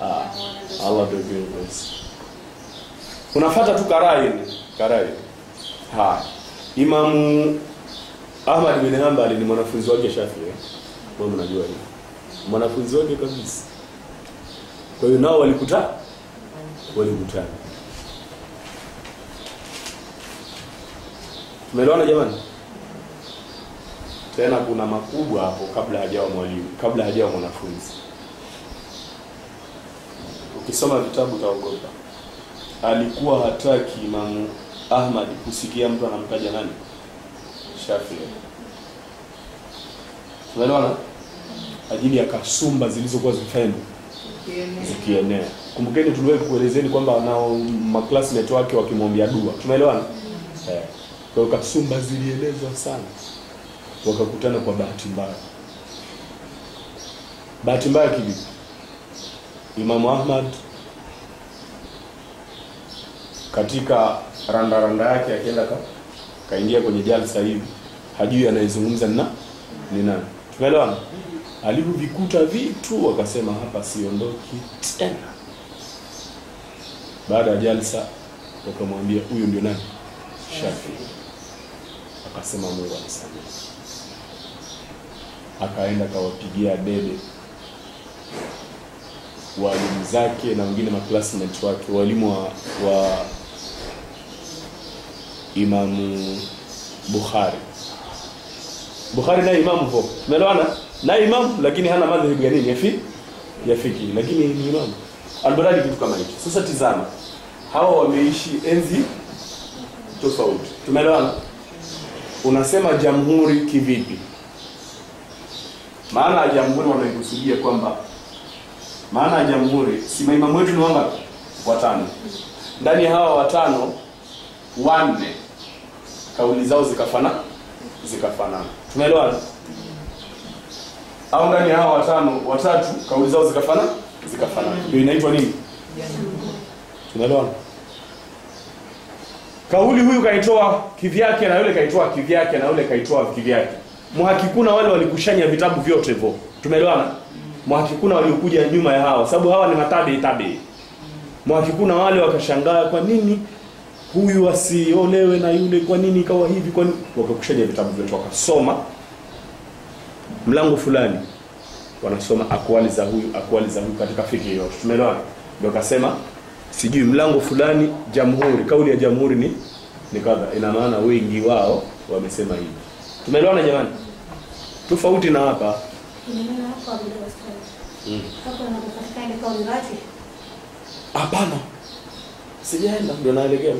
Ah, Allah ndio kiongozi. Unafuata tu karai ni karai. Ha. Imamu Ahmad bin Hanbal ni mwanafunzi wake Shafi. Eh? Wewe mnajua hiyo. Mwanafunzi wake kabisa. Kwa hiyo nao walikutana walikutana. Tumeelewana jamani? Tena kuna makubwa hapo kabla hajawa mwalimu, kabla hajawa mwanafunzi. Ukisoma vitabu utaogopa. Alikuwa hataki Imamu Ahmad kusikia mtu anamtaja nani? Shafi. Tumeelewana? Ajili ya kasumba zilizokuwa zikifanya zikienea. Kumbukeni tuliwahi kuelezeni kwamba nao maklasmate wake wakimwambia dua. Tumeelewana? Eh. Kwa hiyo kasumba zilielezwa sana. Wakakutana kwa bahati mbaya. Bahati mbaya kivipi? Imamu Ahmad katika randa randa yake akienda ka kaingia kwenye jalsa hivi hajui anayezungumza ni na ni nani. Tumeelewana? Alivyovikuta vitu wakasema hapa siondoki tena. Baada ya jalsa wakamwambia huyu ndio nani? Shafi. Akasema Mungu anisamehe. Akaenda kawapigia debe walimu zake na wengine maklasmate wake, walimu wa, wa Imamu Bukhari. Bukhari naye imamu po, tumeelewana? Naye imamu lakini hana madhehebu ya nini? Ya fi ya fiki, lakini ni imamu. Albaradi kitu kama hicho. Sasa tizama, hawa wameishi enzi tofauti, tumeelewana? Unasema jamhuri kivipi? Maana ya jamhuri wanaikusudia kwamba maana ya jamhuri si maimamu wetu ni wangapi? Watano. Ndani ya hawa watano wanne kauli zao zikafana zikafanana. Tumeelewana? Au ndani ya hawa watano watatu kauli zao zikafana zikafanana. Ndio inaitwa nini? Tumeelewana? Kauli huyu kaitoa kivyake na yule kaitoa kivyake na yule kaitoa kivyake. Muhakikuna wale walikushanya vitabu vyote hivyo. Tumeelewana? Muhakikuna waliokuja nyuma ya hawa sababu hawa ni matabi tabi. Muhakikuna wale wakashangaa kwa nini huyu asiolewe na yule, kwa nini ikawa hivi, kwa nini wakakushanya vitabu vyote wakasoma mlango fulani wanasoma akwali za huyu akwali za huyu katika fikhi yote. Tumeelewana? Ndio akasema sijui mlango fulani jamhuri, kauli ya jamhuri ni ni kadha, ina maana wengi wao wamesema hivi. Tumeelewana jamani? Tofauti na hapa Inaona hapo Abdul Wastani. Mm. Hapo anapopatikana ile kauli wapi? Hapana, sijaenda, ndio naelekea,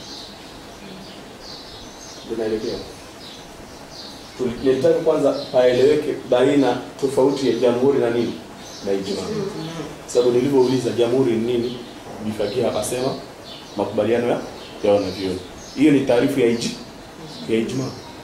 ndio naelekea. Tulitaka kwanza paeleweke baina tofauti ya jamhuri na nini na ijma, sababu nilivyouliza jamhuri ni nini, Bifakia akasema makubaliano ya ya wanavyuoni. Hiyo ni taarifu ya iji ya ijma.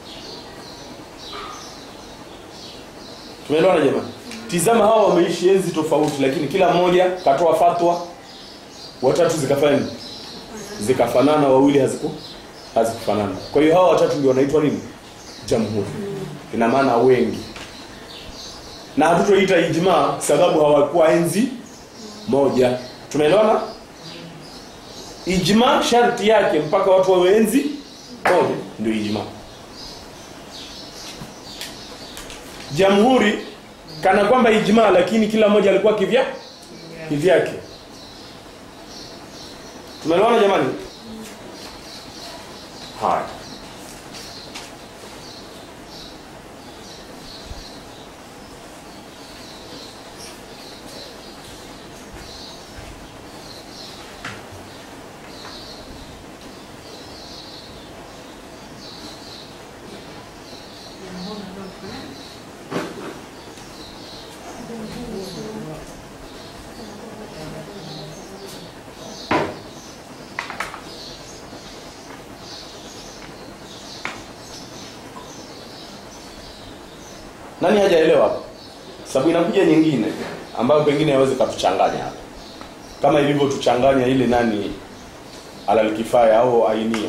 Tumeelewana jamani? Tizama, hawa wameishi enzi tofauti, lakini kila mmoja katoa fatwa watatu zikafanya nini? Zikafanana, wawili haziku hazikufanana. Kwa hiyo hawa watatu ndio wanaitwa nini? Jamhuri. Ina maana wengi, na hatutoita ijma sababu hawakuwa enzi moja. Tumeelewana? Ijma sharti yake mpaka watu wawe enzi moja ndio ijma. Jamhuri kana kwamba ijma, lakini kila mmoja alikuwa kivya kivyake. Tumeelewana jamani? Haya. Nani hajaelewa hapa? Sababu inakuja nyingine ambayo pengine hawezi katuchanganya hapa, kama ilivyotuchanganya ile nani alalkifaya au ainia.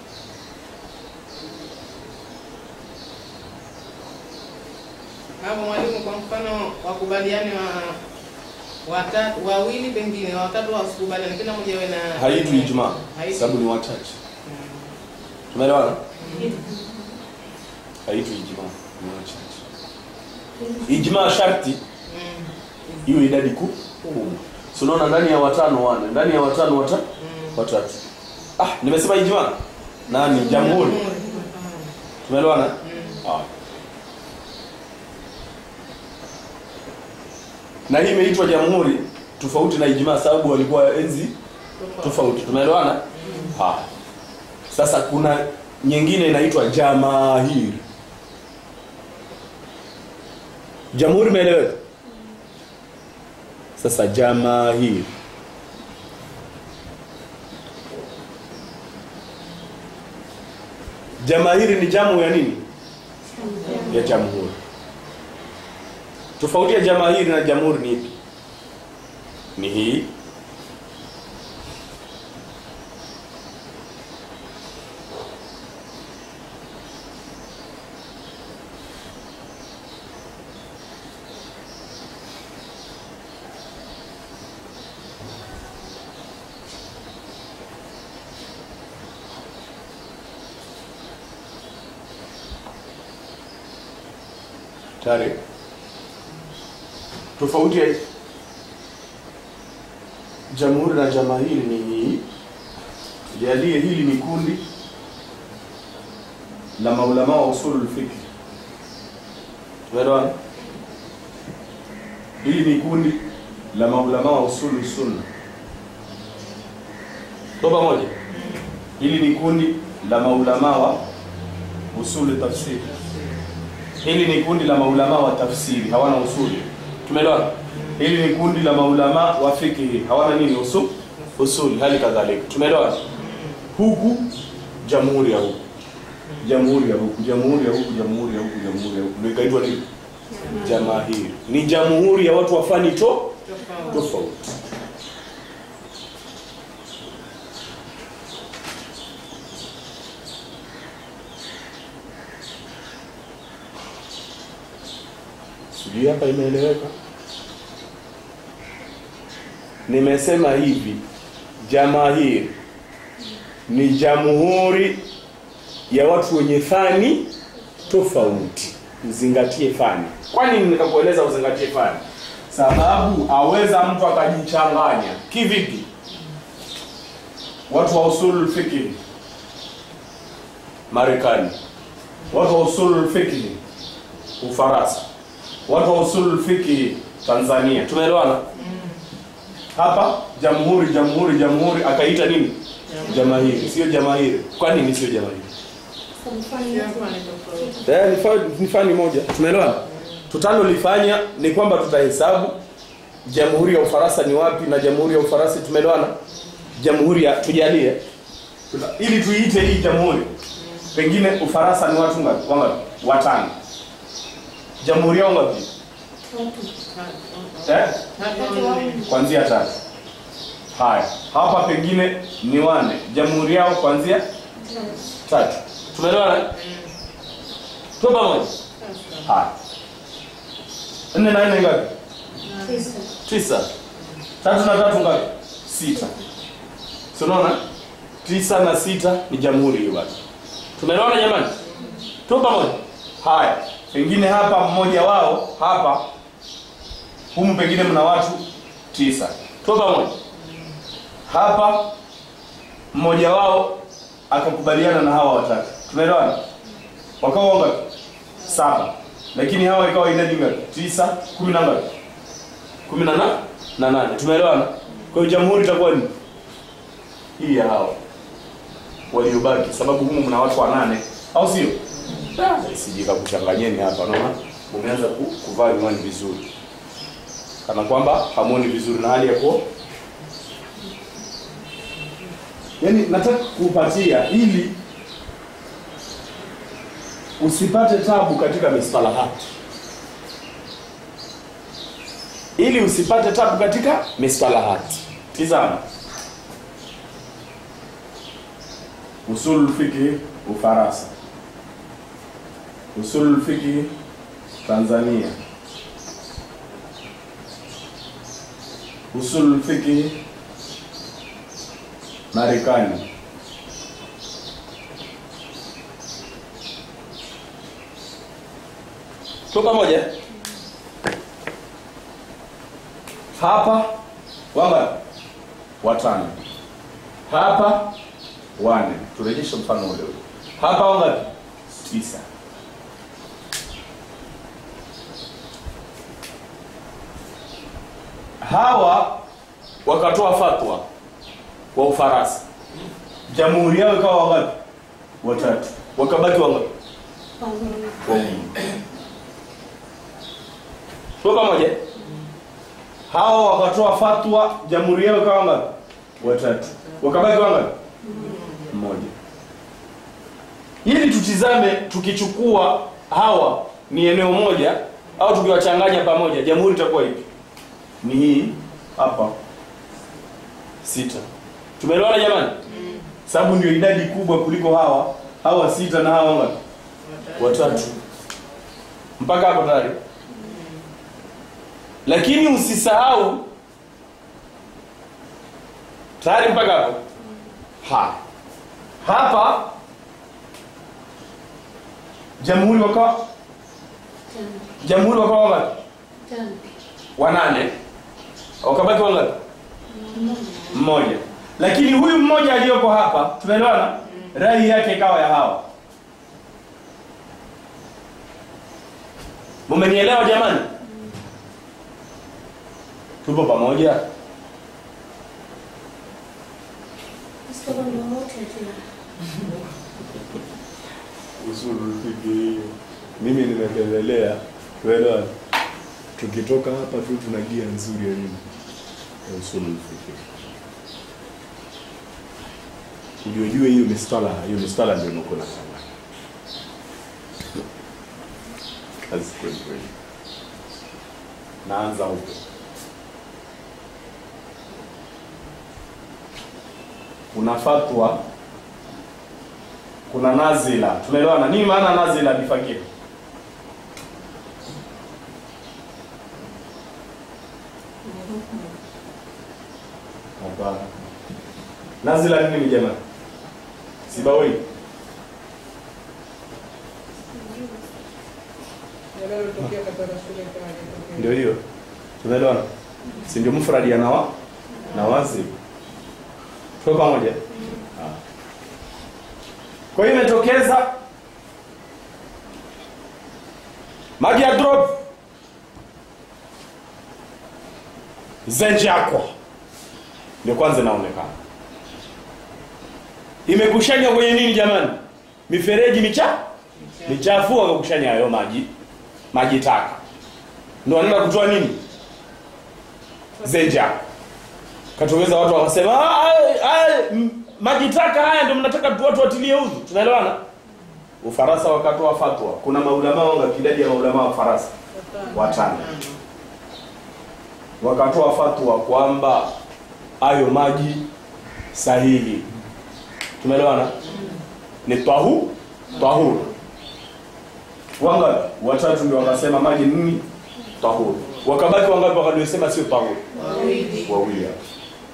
hapo mwalimu, kwa mfano wakubaliane wa watatu wawili, pengine watatu wasikubaliane, kila mmoja awe na Haitwi ijma Haitwi. sababu ni wachache. Tumeelewana? Haitwi ijma, ni wachache. Ijma sharti Mm. iwe idadi ku- kubwa. Si unaona ndani ya watano wane, ndani ya watano wata Mm. watatu. Ah, nimesema ijma. Nani? Jamhuri. Mm. Tumeelewana? Mm. Ah. Na hii imeitwa jamhuri tofauti na ijma sababu walikuwa enzi tofauti. Tumeelewana? Ha. Sasa kuna nyingine inaitwa jamahiri. Jamhuri imeeleweka? Sasa jamahiri. Jamahiri ni jamu ya nini? Ya jamhuri. Tofauti ya jamahiri na jamhuri ni ipi? Ni hii. Tare. Tofauti ya jamhuri na jamahiri ni hii. Jalie hili ni kundi la maulama wa usulul fiqh. Tumeelewana? Hili ni kundi la maulama wa usulul sunna. Kwa pamoja. Hili ni kundi la maulama wa usulul tafsiri. Hili ni kundi la maulama wa tafsiri, hawana usuli. Tumeelewana? Hili ni kundi la maulama wa fikihi, hawana nini usul? Usuli, hali kadhalika. Tumeelewana? Huku jamhuri ya huku. Jamhuri ya huku, jamhuri ya huku, jamhuri ya huku, jamhuri ya huku. Ndio ikaitwa nini? Jamahiri. Ni jamhuri ya watu wa fani to Tofauti. tofauti. Sijui hapa imeeleweka. Nimesema hivi, jamahiri ni jamhuri ya watu wenye fani tofauti. Uzingatie fani. Kwani nikakueleza uzingatie fani? Sababu aweza mtu akajichanganya. Kivipi? Watu wa usulul fiqh Marekani, watu wa usulul fiqh Ufaransa, watu wa usulul fiqh Tanzania. Tumeelewana? Hapa jamhuri, jamhuri, jamhuri akaita nini? Jamahiri. Sio jamahiri. Kwa nini sio jamahiri? Kila mfano tofauti. Eh, ni fa- ni fani moja. Tumeelewana? Tutalolifanya ni kwamba tutahesabu jamhuri ya Ufaransa ni wapi na jamhuri ya Ufaransa tumeelewana? Jamhuri ya tujalie tuta, ili tuiite hii jamhuri. Pengine Ufaransa ni watu ngapi? Wangapi? Watano. Jamhuri yao ngapi? Eh? Tatu au nne. Kuanzia tatu. Haya. Hapa pengine ni wane. Jamhuri yao kuanzia tatu. Tumeelewana? Tu pamoja. Sasa. Haya. Nne na nne ngapi? Tisa. Tatu na tatu ngapi? Sita. Si unaona? Tisa na sita ni jamhuri hiyo basi. Tumeelewana jamani? Tu pamoja. Haya. Pengine hapa mmoja wao hapa humu pengine mna watu tisa. Tu pamoja. Hapa mmoja wao akakubaliana na hawa watatu. Tumeelewana? Wakawa ngapi? Saba. Lakini hawa ikawa idadi ngapi? Tisa, kumi na ngapi? kumi na na- na nane. Tumeelewana? Kwa hiyo jamhuri itakuwa ni hii ya hawa waliobaki, sababu humu mna watu wanane, au sio? Sijika kuchanganyeni hapa, naona umeanza ku, kuvaa miwani vizuri, kana kwamba hamuoni vizuri na hali ya kuwa yaani, nataka kupatia ili usipate tabu katika mistalahati ili usipate tabu katika mistalahati. Tizama, usul fiqh Ufaransa, usul fiqh Tanzania, usul fiqh Marekani. Tuko pamoja? Hapa wanga watano. Hapa wane. Turejeshe mfano ule ule. Hapa wanga tisa. Hawa wakatoa fatwa wa Ufaransa. Jamhuri yao ikawa wangapi? Watatu. Wakabaki wangapi? Wawili. Tuko pamoja? Hao wakatoa fatwa, jamhuri yao ikawa wangapi? Watatu. Wakabaki wangapi? Mmoja. Ili tutizame tukichukua hawa ni eneo moja au tukiwachanganya pamoja, jamhuri itakuwa ipi? Ni hii hapa sita. Tumeelewana jamani? Sababu ndio idadi kubwa kuliko hawa hawa sita na hawa ngapi? Watatu. Mpaka hapo tayari. Lakini usisahau tayari mpaka hapo. Ha. Hapa jamhuri wakawa Tano. jamhuri wakawa wangapi? Tano. Wanane. Wakabaki wangapi? Mmoja. mmoja lakini huyu mmoja aliyoko hapa tunaelewana rai yake ikawa ya hawa mumenielewa jamani tupo pamoja Sasa ndio wote tena. mimi nimependelea tuelewana tukitoka hapa tu tuna gia nzuri ya nini ya usulul fiqh ujuejue hiyo mistala hiyo mistala ndio niko na sana kazi kweli kweli naanza huko kuna fatwa kuna nazila tumeelewana nini maana nazila bifakiri hapana nazila ni nini jamani sibawi Yaliyotokea katika shule kama yaliyotokea. ndio hiyo tunaelewana si ndio mfradi ya nawa na wazi tuko pamoja Ah. kwa hiyo imetokeza maji ya drop zenje yako ndio kwanza inaonekana imekushanya kwenye nini jamani mifereji micha michafu wakakushanya hayo maji maji taka ndio wanaenda kutoa nini zenja katokeza watu wakasema "Ah, ah, m- maji taka haya ndio mnataka tu watu watilie udhu tunaelewana ufaransa wakatoa fatwa kuna maulamaa wanga idadi ya maulamaa wa faransa watano wakatoa fatwa kwamba hayo maji sahihi tumeelewana ni tahu tahuru wangapi watatu ndio wakasema maji nini tahuru wakabaki wangapi wakaliosema sio tahuru Wawili. wawili hapa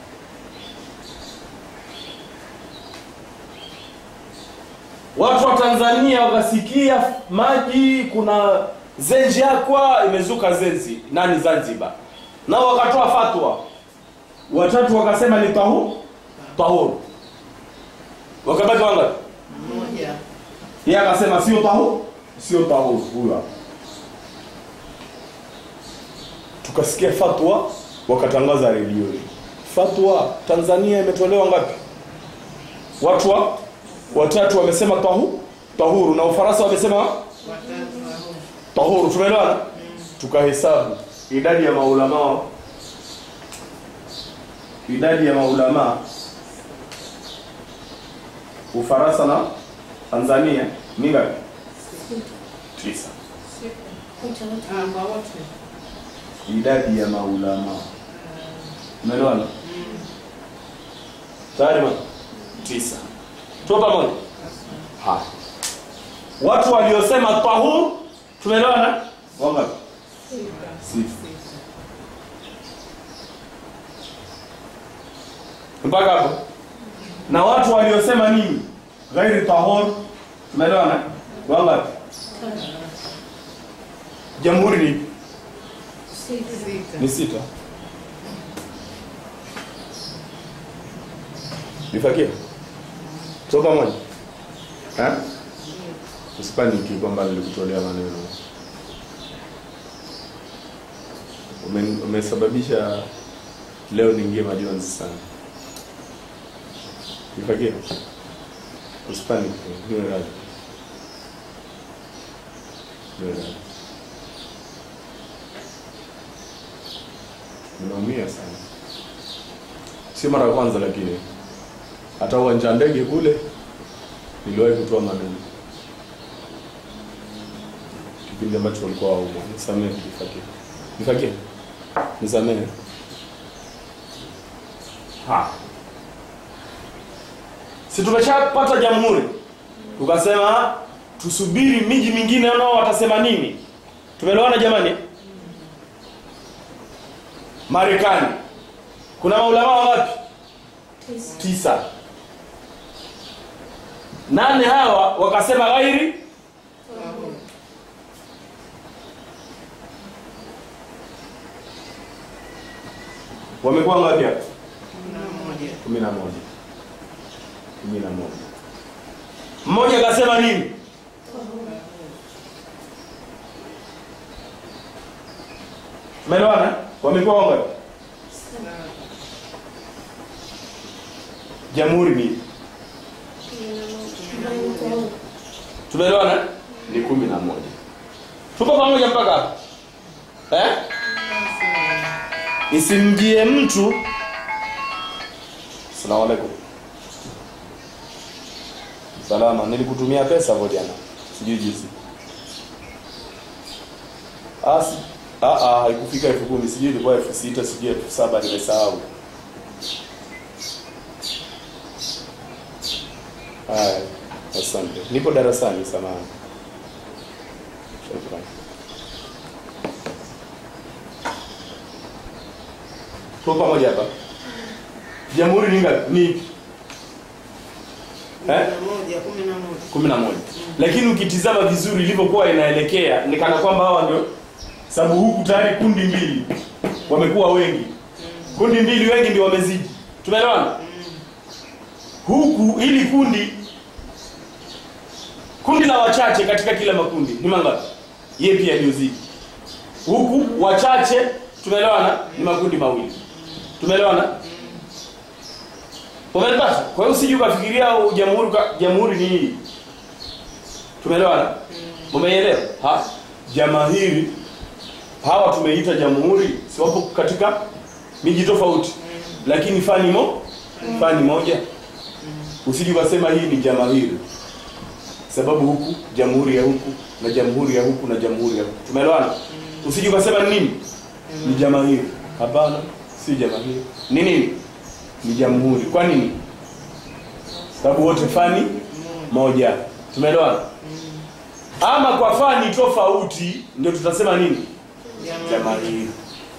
watu wa tanzania wakasikia maji kuna zenji yakwa imezuka zenzi nani zanzibar nao wakatoa fatwa watatu wakasema ni tahu tahuru wakabaki wangapi Mmoja. yeye akasema sio tahu sio tahuru huyo hapa tukasikia fatwa wakatangaza redioni fatwa tanzania imetolewa ngapi watu wa watatu wamesema tahu tahuru na ufaransa wamesema Watatu hao. tahuru tumeelewana tukahesabu idadi ya maulamaa idadi ya maulamaa ufaransa na tanzania ni ngapi tisa Wote wote. Ah, kwa wote. idadi ya maulamaa umeelewana tayari ma tisa tuko pamoja haya watu waliosema tahur tumeelewana wangapi sita mpaka hapo na watu waliosema nini ghairi tahor tumeelewana wangapi jamhuri ni ipi? Sita. Sita. ni sita nifakie so pamoja Eh? usipaniki kwamba nilikutolea maneno Ume- umesababisha leo niingie majonzi sana nifakie usipaniki niwe radhi niwe radhi Nimeumia sana, sio mara ya kwanza, lakini hata uwanja wa ndege kule niliwahi kutoa maneno kipindi ambacho walikuwa waumwa. Nisamehe, nifakie, nifakie, nisamehe. Ha, si tumeshapata jamhuri, tukasema tusubiri miji mingine nao watasema nini. Tumeelewana jamani? Marekani kuna maulama wangapi? Tisa. Tisa. Nane hawa wakasema ghairi, wamekuwa ngapi hapa? Kumi na moja. kumi na moja. Kumi na moja. Mmoja akasema nini? Umeelewana? Wamekuwa wangapi? Jamhuri ni ipi? Ambayo iko huko. Tumeelewana? Ni kumi na moja. Tuko pamoja mpaka hapa eh? Isimjie mtu. Asalamu alaikum. Salama, nilikutumia pesa hapo jana, sijui jinsi. Ah, si- ah, ah, haikufika elfu kumi, sijui ilikuwa elfu sita, sijui elfu saba, nimesahau. Haya, asante. Nipo darasani, samahani. Shukrani. Tuko pamoja hapa. Jamhuri ni ngapi? Ni ipi? Kumi Eh? na moja, kumi na moja. kumi na moja. Lakini ukitizama vizuri ilivyokuwa inaelekea ni kana kwamba hawa ndio sababu huku tayari kundi mbili wamekuwa wengi. Kundi mbili wengi ndio wamezidi. Tumeelewana? Huku ili kundi kundi la wachache katika kila makundi ni mangapi? Yeye pia aliyozidi. Huku wachache tumeelewana ni makundi mawili. Tumeelewana? Umenipata? Kwa hiyo usije ukafikiria u- jamhuri ka- jamhuri ni hii. Tumeelewana? Umeelewa? Ha? Jamahiri hawa tumeita jamhuri, si wapo katika miji tofauti. Lakini fani mo fani moja. Usije ukasema hii ni jamahiri. Sababu huku jamhuri ya huku na jamhuri ya huku na jamhuri ya huku. Tumeelewana? Usije ukasema ni nini? Ni jamahiri. Hapana, si jamahiri. Ni nini? Ni jamhuri. Kwa nini? Sababu wote fani moja. Tumeelewana? Ama kwa fani tofauti ndio tutasema nini? Jamani. Jamahiri.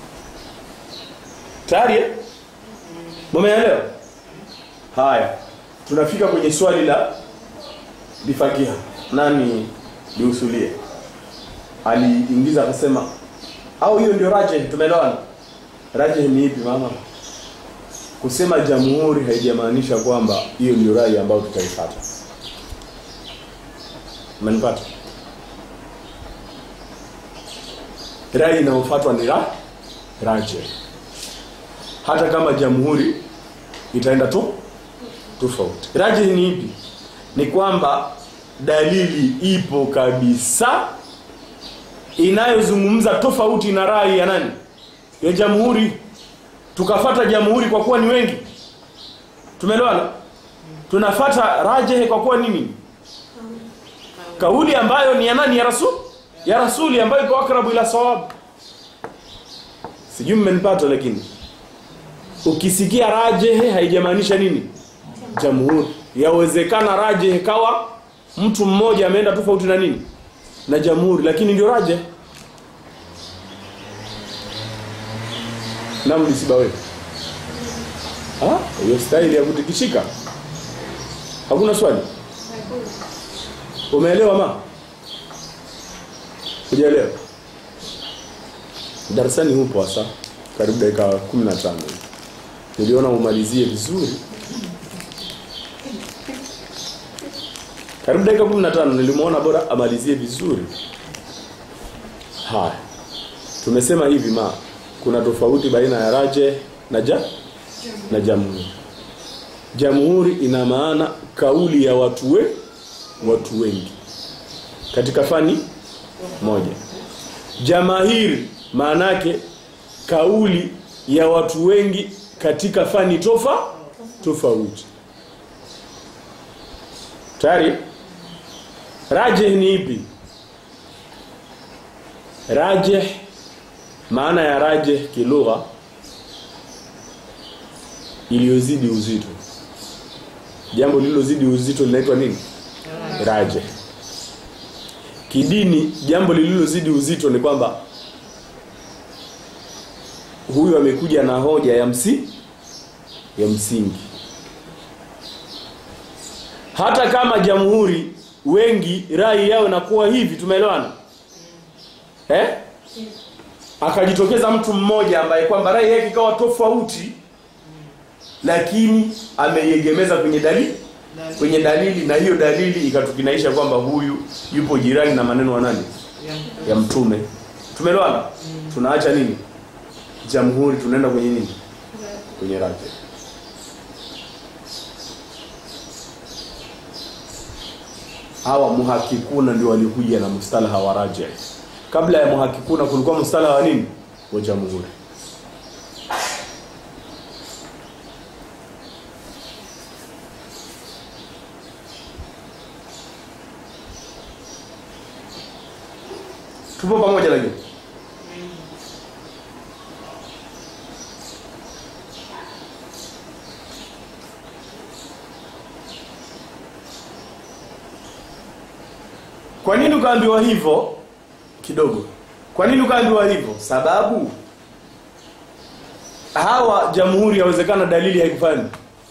Tayari? eh? Mumeelewa? Haya. Tunafika kwenye swali la bifakiha. Nani liusulie? Aliingiza akasema au hiyo ndio rajih tumeelewana? Rajih ni ipi mama? Kusema jamhuri haijamaanisha kwamba hiyo ndio rai ambayo tutaifuata. Umenipata? Rai inayofuatwa ni ra rajih. Hata kama jamhuri itaenda tu tofauti. Rajih ni ipi? Ni kwamba dalili ipo kabisa inayozungumza tofauti na rai ya nani? Ya jamhuri. Tukafata jamhuri kwa kuwa ni wengi. Tumeelewana? Tunafata rajehe kwa kuwa nini? Kauli ambayo ni ya nani? Ya rasul? Ya rasuli ambayo iko akrabu ila sawab. Sijui mmenipata lakini ukisikia rajehe haijamaanisha nini? Jamhuri. Yawezekana rajehe kawa mtu mmoja ameenda tofauti na nini? Na jamhuri lakini ndio rajehe. Naam nisibawe. Ah, hiyo staili ya kutikishika. Hakuna swali? Umeelewa ma? Hujaelewa? Darasani hupo hasa karibu dakika 15 hivi. Niliona umalizie vizuri. Karibu dakika 15 nilimuona bora amalizie vizuri. Haya. Tumesema hivi ma kuna tofauti baina ya raje na ja na jamhuri. Jamhuri ina maana kauli ya watu we, watu wengi katika fani moja. Jamahiri maana yake kauli ya watu wengi katika fani tofa tofauti. Tayari? Rajih ni ipi? Rajih maana ya rajih kilugha iliyozidi uzito. Jambo lililozidi uzito linaitwa nini? Rajih. Kidini jambo lililozidi uzito ni kwamba huyu amekuja na hoja ya msi ya msingi. Hata kama jamhuri wengi rai yao inakuwa hivi, tumeelewana? Eh? Akajitokeza mtu mmoja ambaye kwamba rai yake ikawa tofauti lakini ameiegemeza kwenye dalili kwenye dalili na hiyo dalili ikatukinaisha kwamba huyu yupo jirani na maneno wa nani ya mtume tumeelewana tunaacha nini jamhuri tunaenda kwenye nini kwenye raja hawa muhakikuna ndio walikuja na mustalaha wa raja kabla ya muhakikuna kulikuwa mustalaha wa nini wa jamhuri tupo pamoja lakini kwa nini ukaambiwa hivyo kidogo kwa nini ukaambiwa hivyo sababu hawa jamhuri yawezekana dalili haikufanya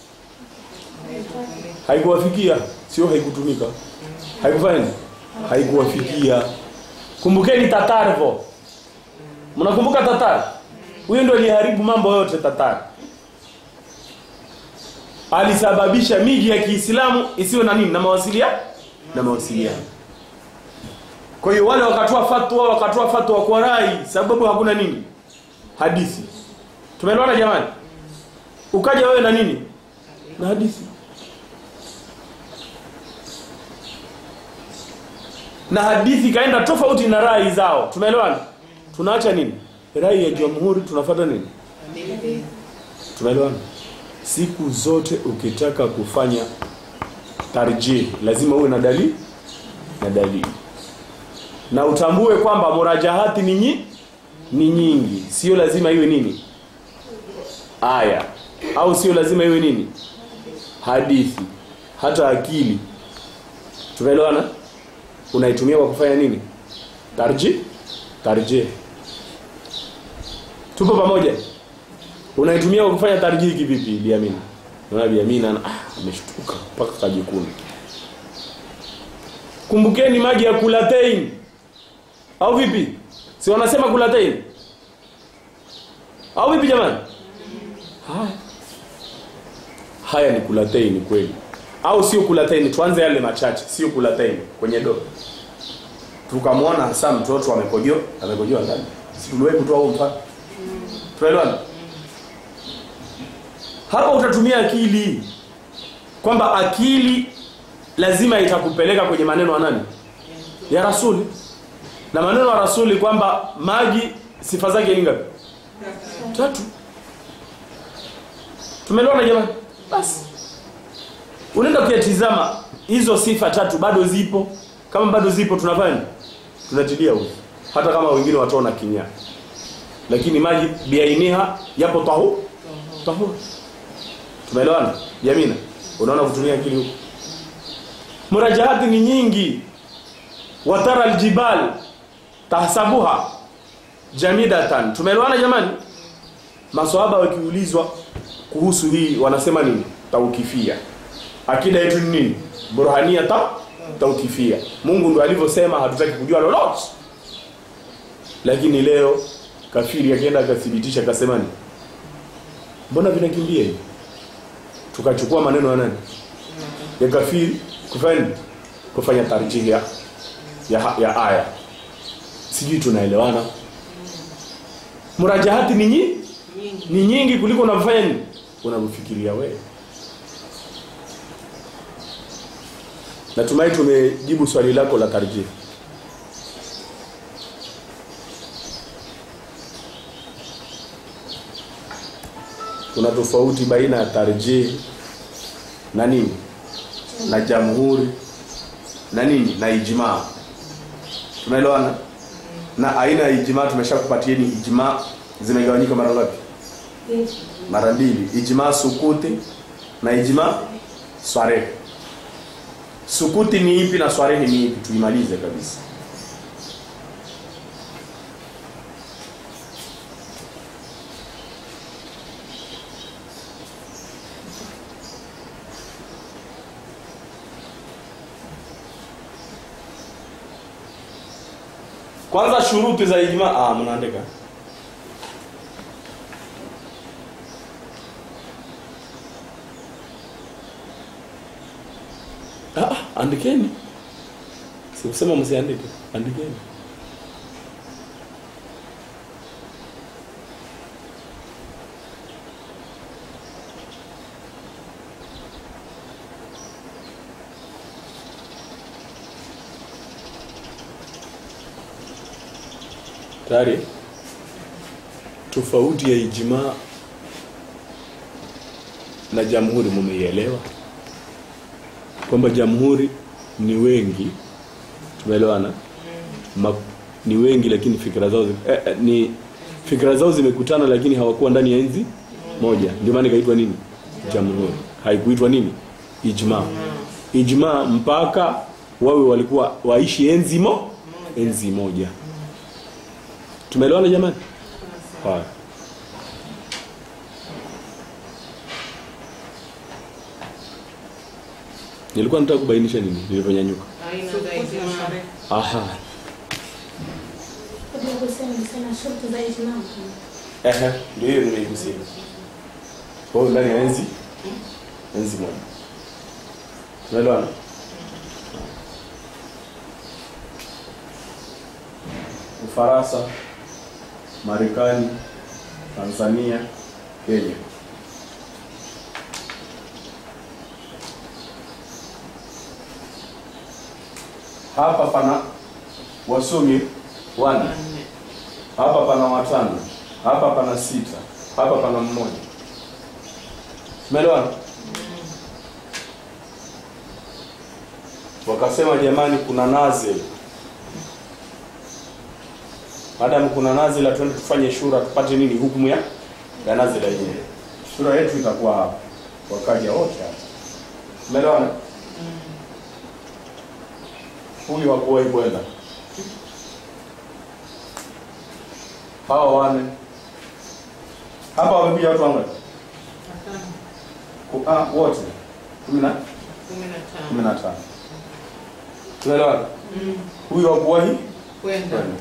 haikuwafikia sio haikutumika haikufanya haikuwafikia kumbukeni Tatar vo mnakumbuka Tatar huyo ndio aliharibu mambo yote Tatar alisababisha miji ya Kiislamu isiwe na nini na mawasiliano na mawasiliano kwa hiyo wale wakatoa fatwa wakatoa fatwa kwa rai sababu hakuna nini hadithi tumeelewana jamani ukaja wewe na nini na hadithi na hadithi kaenda tofauti na rai zao tumeelewana tunaacha nini rai ya jamhuri tunafuata nini tumeelewana siku zote ukitaka kufanya tarjih lazima uwe na dalili na dalili na utambue kwamba murajahati ni nyi, ni nyingi sio lazima iwe nini aya au sio lazima iwe nini hadithi hata akili tumeelewana unaitumia kwa kufanya nini tarji tarjih tupo pamoja unaitumia kwa kufanya tarjih kivipi biamini naona biamini ana ah, ameshtuka mpaka kajikuna kumbukeni maji ya kulatein au vipi si wanasema kulatein au vipi jamani haya haya ni kulatein kweli au sio kulatein tuanze yale machache sio kulatein kwenye do tukamwona hasa mtoto amekojoa amekojoa ndani si tuliwahi kutoa huo mfano tuelewana hapa utatumia akili kwamba akili lazima itakupeleka kwenye maneno ya nani ya rasuli na maneno ya rasuli kwamba maji sifa zake ni ngapi tatu tumeelewana jamani basi unaenda kuyatizama hizo sifa tatu bado zipo kama bado zipo tunafanya tunatilia huko hata kama wengine wataona kinya lakini maji biainiha yapo tahu tahu tumeelewana jamina unaona kutumia akili huko murajahati ni nyingi watara aljibal tahsabuha jamidatan tumeelewana jamani maswahaba wakiulizwa kuhusu hii wanasema nini taukifia akida yetu ni nini burhania ta taukifia mungu ndo alivyosema hatutaki kujua lolote lakini leo kafiri akienda akathibitisha akasema ni mbona vinakimbia hivi tukachukua maneno ya nani ya kafiri kufanya nini? kufanya tarjihi ya, ya, ya aya sijui tunaelewana murajahati ni nyingi nyingi ni nyingi kuliko unavyofanya nini unavyofikiria wewe natumai tumejibu swali lako la tarjih kuna tofauti baina ya tarjih na nini na jamhuri na nini na ijmaa tunaelewana na aina ya ijmaa tumeshakupatieni ijmaa zimegawanyika mara ngapi mara mbili ijmaa sukuti na ijmaa swarehe sukuti ni ipi na swarehe ni ipi tuimalize kabisa kwanza shuruti za ijmaa ah mnaandika Ah, ah, andikeni. Sikusema msiandike, andikeni. Tayari? Tofauti ya ijmaa na jamhuri mumeielewa? kwamba jamhuri ni wengi tumeelewana Ma- ni wengi lakini fikra zao zi- eh, eh, ni fikra zao zimekutana lakini hawakuwa ndani ya enzi moja ndio maana ikaitwa nini jamhuri haikuitwa nini ijma ijma mpaka wawe walikuwa waishi enzi mo enzi moja tumeelewana jamani haya nilikuwa nataka kubainisha nini nilivyonyanyuka aina za ijmaa aha Kabla ya kusema nisema shuruti za ijmaa. Ehe, ndio hiyo nimeigusia. Kwa hiyo ndani ya enzi enzi moja. Unaelewana? Ufaransa, Marekani, Tanzania, Kenya. Hapa pana wasomi wane wanne hapa pana watano hapa pana sita hapa pana mmoja umeelewana wakasema jamani kuna nazil madam kuna nazila twende tufanye shura tupate nini hukumu ya ya nazila yenyewe shura yetu itakuwa hapa wakaja wote hapa umeelewana huyu hakuwahi kwenda hawa wane hapa wamekuja watu wangapi watano Ku- ah, wote kumi na kumi na kumi tano na tano tunaelewana Mm. huyu hakuwahi kwenda kwenda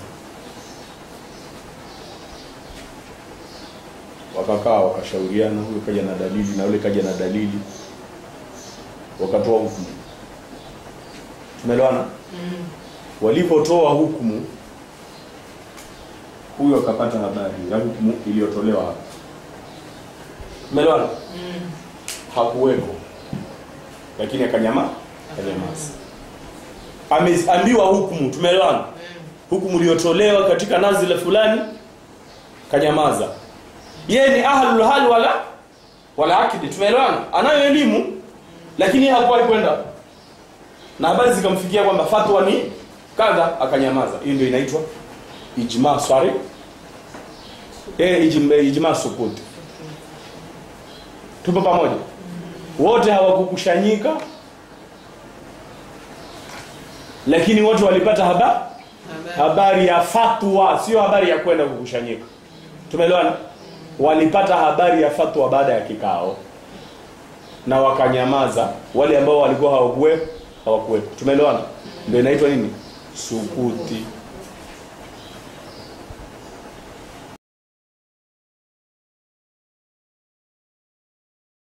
wakakaa wakashauriana huyu kaja na dalili na yule kaja na dalili wakatoa hukumu tumeelewana Mm. walipotoa hukumu huyu akapata habari ya hukumu iliyotolewa hapa tumeelewana Mm. hakuweko lakini akanyama akanyamaza ameambiwa hukumu tumeelewana Mm. hukumu iliyotolewa katika nazila fulani kanyamaza yeye ni ahlul hal wala wala akidi tumeelewana anayo elimu lakini hakuwahi kwenda na habari zikamfikia kwamba fatwa ni kadha akanyamaza hiyo ndio inaitwa ijma swari eh ijma, ijma sukuti tupo pamoja wote hawakukushanyika lakini wote walipata habari Habari. habari ya fatwa sio habari ya kwenda kukushanyika tumeelewana walipata habari ya fatwa baada ya kikao na wakanyamaza wale ambao walikuwa hawakuwepo hawakuwepo tumeelewana ndio inaitwa nini sukuti